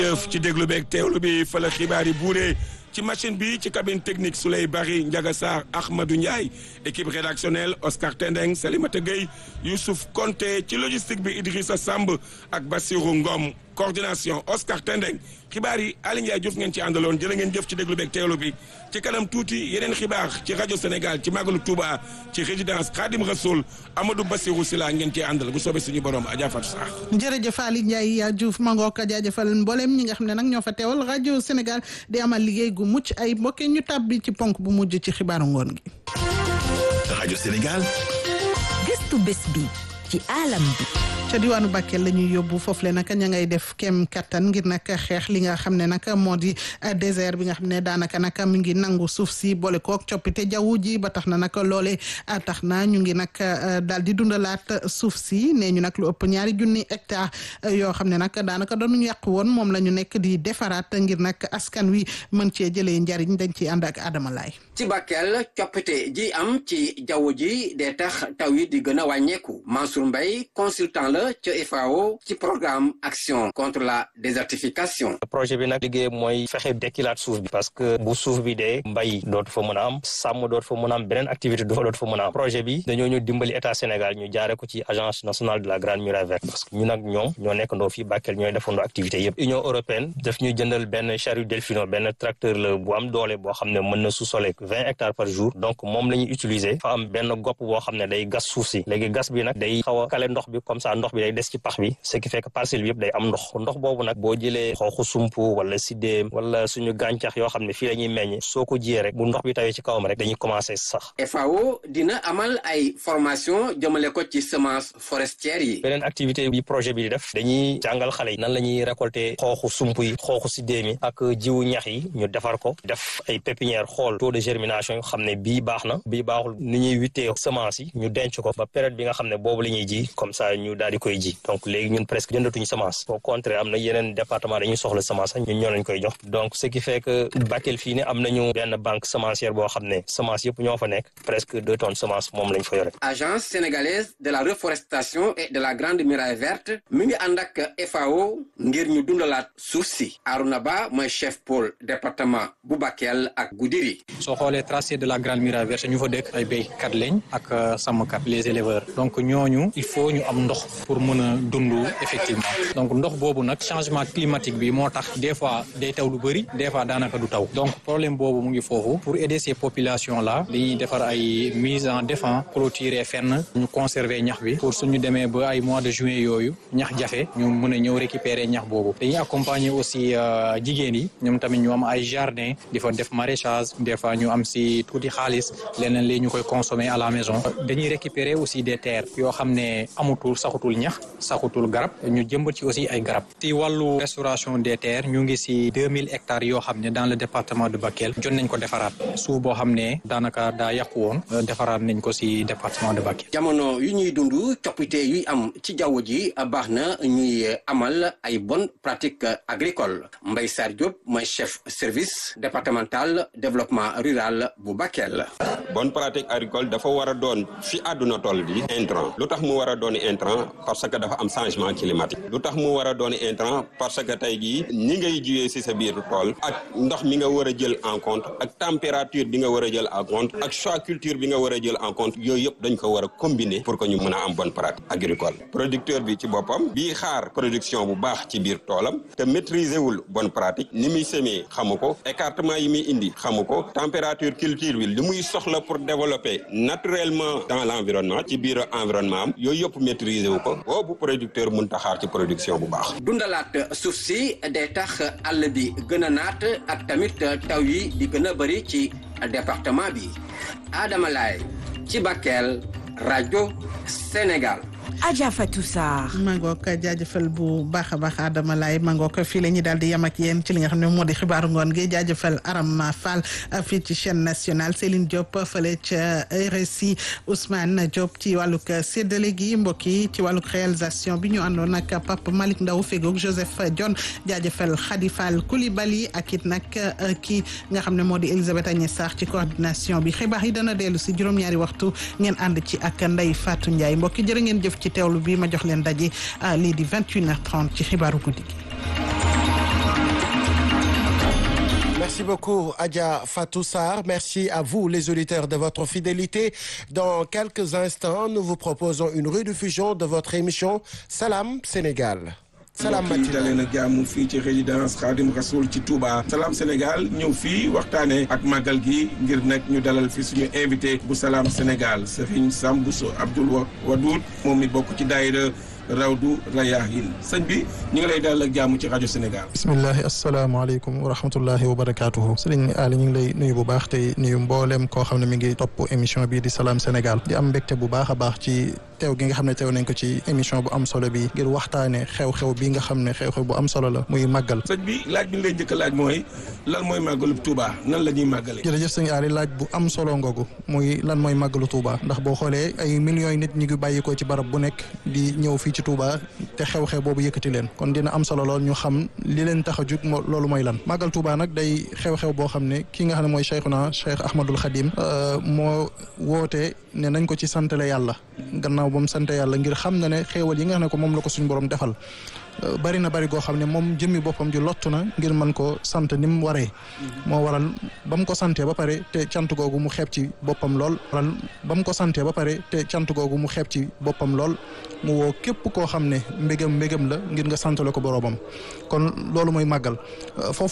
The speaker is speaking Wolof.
jëf ci déglu beeg teewlu bi fa la xibaar yi buuree ci machine bi ci cabine technique Souley Bari Ndiaga Sarr Ahmadou Ndiaye équipe rédactionnelle Oscar Tendeng Salimata Gueye Youssouf Konté ci logistique bi Idrissa Samb ak Bassirou Ngom coordination Oscar Tendeng xibaar yi Aly Ndiaye Diouf ngeen ci àndaloon jërë ngeen jëf ci déglu beeg teewlu bi ci kanam tuuti yeneen xibaar ci rajo Sénégal ci Magalu Touba ci résidence Khadim Rasoul Amadou Bassirou Sylla ngeen ci àndal bu soobee suñu borom Adja Fatou Sarr. jërëjëf Aly Ndiaye Diouf mangook jaajëfal mboolem ñi nga xam ne nag ñoo fa teewal rajo Sénégal di amal liggéey gu mucc ay mbokk ñu tàbbi ci ponk bu mujj ci xibaaru ngoon gi. rajo Sénégal. gëstu bés bi ci alam bi. ca diwaanu Bakel la ñuy yóbbu foofu le nag ña ngay def kem kattan ngir nag xeex li nga xam ne nag moo di désert bi nga xam ne daanaka nag mi ngi nangu suuf si boole kook coppite jaww ji ba tax na nag loole tax na ñu ngi nag daal di dundalaat suuf si nee ñu nag lu ëpp ñaari junni hectare yoo xam ne nag daanaka dañu yàq woon moom la ñu nekk di defaraat ngir nag askan wi mën cee jëlee njariñ dañ ciy ànd ak Adama Laay ci Bakel coppite ji am ci jaww ji dee tax taw yi di gën a wàññeeku Mansour Mbaye consultant la ca FAO ci programme action contre la désertification. projet bi nag liggéey mooy fexe dekkilaat suuf bi parce que bu suuf bi dee mbay dootu fa mën a am sàmm dootu fa mën a am beneen activité du fa dootu fa mën a am projet bi dañoo ñu dimbali état Sénégal ñu jaare ko ci agence nationale de la grande muraille verte parce que ñu nag ñoom ñoo nekk ndoo fii Bakel ñooy defandoo activité yëpp Union européenne daf ñuy jëndal benn charrue delfino benn tracteur la bu am doole boo xam ne mën na sous-soler vingt hectares par jour donc moom la ñuy utiliser fa am benn gopp boo xam ne day gas suuf si léegi gas bi nag day xaw a kale ndox bi comme ça ndox bi day des ci pax bi ce qui fait que parcelle bi yëpp day am ndox ndox boobu nag boo jëlee xooxu sump wala siddéem wala suñu gàncax yoo xam ne fii la ñuy meññ soo ko jiyee rek bu ndox bi tawee ci kawam rek dañuy commencé sax FAO dina amal ay formation jëmale ko ci semence forestière yi beneen activité bi projet bi di def dañuy jàngal xale yi nan la ñuy récolter xooxu sump yi xooxu siddéem yi ak jiwu ñax yi ñu defar ko def ay pépinière xool taux de germination yoo xam ne bii baax na bii baaxul ni ñuy wittee semence yi ñu denc ko ba période bi nga xam ne boobu la ñuy ji comme ça ñu daal di koy ji donc léegi ñun presque jëndatuñu semence au contraire am na yeneen département dañuy soxla semence ñun ñoo lañ koy jox donc ce qui fait que Bakel fii ne am nañu benn banque semencière boo xam ne semence yëpp ñoo fa nekk presque deux tonnes semence moom lañ fa yore. agence sénégalaise de la reforestation et de la grande muraille verte mi ngi ànd ak FAO ngir ñu dundalaat suuf si Arouna Ba mooy chef pôle département bu Bakel ak Goudiri. soo xoolee tracé de la grande muraille verte ñu fa dëkk ay béykat lañ ak sàmmkat les éleveurs donc ñooñu il faut ñu am ndox pour mën a dund effectivement donc ndox boobu nag changement climatique bi moo tax des fois day taw lu bëri des fois daanaka du taw donc problème boobu mu ngi foofu pour aider ces populations là dañuy defar ay mise en défense clôturer fenn ñu conserver ñax bi pour suñu demee ba ay mois de juin yooyu ñax jafe ñu mën a ñëw récupérer ñax boobu dañuy accompagner aussi jigéen yi ñoom tamit ñu am ay jardin di fa def maraîchage des fois ñu am si tuuti xaalis leneen li ñu koy consommer à la maison dañuy récupérer aussi des terres yoo xam ne amutul saxutul ñax saxutul garab ñu jëmbat ci aussi ay garab ci wàllu restauration des terres ñu ngi si deux mille hectares yoo xam ne dans le département de Bakel jot nañ ko defaraat suuf boo xam ne daanaka daa yàqu woon defaraat nañ ko si département de Bakel. jamono yu ñuy dund coppite yuy am ci jaww ji baax na ñuy amal ay bonnes pratiques agricoles Mbaye Sarr Diop mooy chef service départemental développement rural bu Bakel. bonne pratique agricole dafa war a doon fi àdduna toll di intrant lu tax mu war a doon intrant parce que dafa am changement climatique lu tax mu war a doon intrant parce que tey jii ni ngay jiwee si sa biir tool ak ndox mi nga war a jël en compte ak température bi nga war a jël en compte ak choix culture bi nga war a jël en compte yooyu yëpp dañ ko war a combiner pour que ñu mën a am bonne pratique agricole producteur bi ci boppam bii xaar production bu baax ci biir toolam te maîtriser wul bonne pratique ni muy semer xamu ko écartement yi muy indi xamu ko température culture bi li muy soxla pour développer naturellement dans l'environnement ci biir environnement am yooyu yëpp maîtriser wu ko boobu producteur mun taxaar ci production bu baax dundalaat suuf si day tax àll bi gën a naat ak tamit taw yi di gën a bëri ci département bi Adama Laye ci Bakel rajo Sénégal Adja Fatou Sarr. mangook jaajëfal bu baax a baax Adama Laye mangook fii la ñuy daal di yem ak yéen ci li nga xam ne moo di xibaaru ngoon gi jaajëfal Arama Fall fii ci chaîne nationale Céline Diop fële ca RSI Ousmane Diop ci wàllug séddale gi mbokk yi ci wàllug réalisation bi ñu àndoon ak Pape Malick Ndaw fegoog Joseph Dione jaajëfal Khady Fall Coulibaly ak it nag kii nga xam ne moo di Elisabeth Agnès Sarr ci coordination bi xibaar yi dana dellu si juróom-ñaari waxtu ngeen ànd ci ak Ndeye Fatou Ndiaye mbokk yi jërë ngeen jëf ci teewlu bi ma jox leen daje lii di 21h30 ci xibaaru guddi gi Merci beaucoup, Adja Fatou Sarr. Merci à vous, les auditeurs, de votre fidélité. Dans quelques instants, nous vous proposons une rediffusion de votre émission Salam Sénégal. Salam mbokk yi dalee na jàmm fii ci résidence Khadim Rasoul ci Touba Salam Sénégal ñëw fii waxtaanee ak màggal gi ngir nag ñu dalal fi suñu invité bu Salam Sénégal Serigne Sam Bousso Abdoul Wadoud moom mi bokk ci daayira Rawdu Rayahin sëñ bi ñu ngi lay dalal ak jàmm ci rajo Sénégal. bismillahi asalaamaaleykum wa rahmatullahi wa barakaatuhu sëriñ Ali ñu ngi lay nuyu bu baax tey nuyu mboolem koo xam ne mi ngi topp émission bii di Salam Sénégal di am mbégte bu baax a baax ci teew gi nga xam ne teew nañ ko ci émission bu am solo bi ngir waxtaane xew-xew bi nga xam ne xew-xew bu am solo la muy màggal. sëñ bi laaj bi ñu lay njëkk a laaj mooy lan mooy màggalu Touba nan la ñuy màggalee. jërëjëf sëñ Ali laaj bu am solo ngoogu muy lan mooy màggalu Touba ndax boo xoolee ay millions yi nit ñu ngi bàyyi ko ci barab bu nekk di ñëw fii ci Touba te xew-xew boobu yëkkati leen kon dina am solo lool ñu xam li leen tax a jug loolu mooy lan màggal Touba nag day xew-xew boo xam ne ki nga xam ne mooy Cheikhuna Cheikh Ahmadul Khadim moo woote ne nañ ko ci santale yàlla gannaaw ba mu sante yàlla ngir xam na ne xéewal yi nga xam ne ko moom la ko suñu borom defal bari na bari goo xam ne moom jëmmi boppam ji lottu na ngir mën ko sant ni mu waree moo waral ba mu ko santee ba pare te cant googu mu xeeb ci boppam lool waral ba mu ko santee ba pare te cant googu mu xeeb ci boppam lool mu woo képp koo xam ne mbégam mbégam la ngir nga santale ko boroomam kon loolu mooy màggal foofu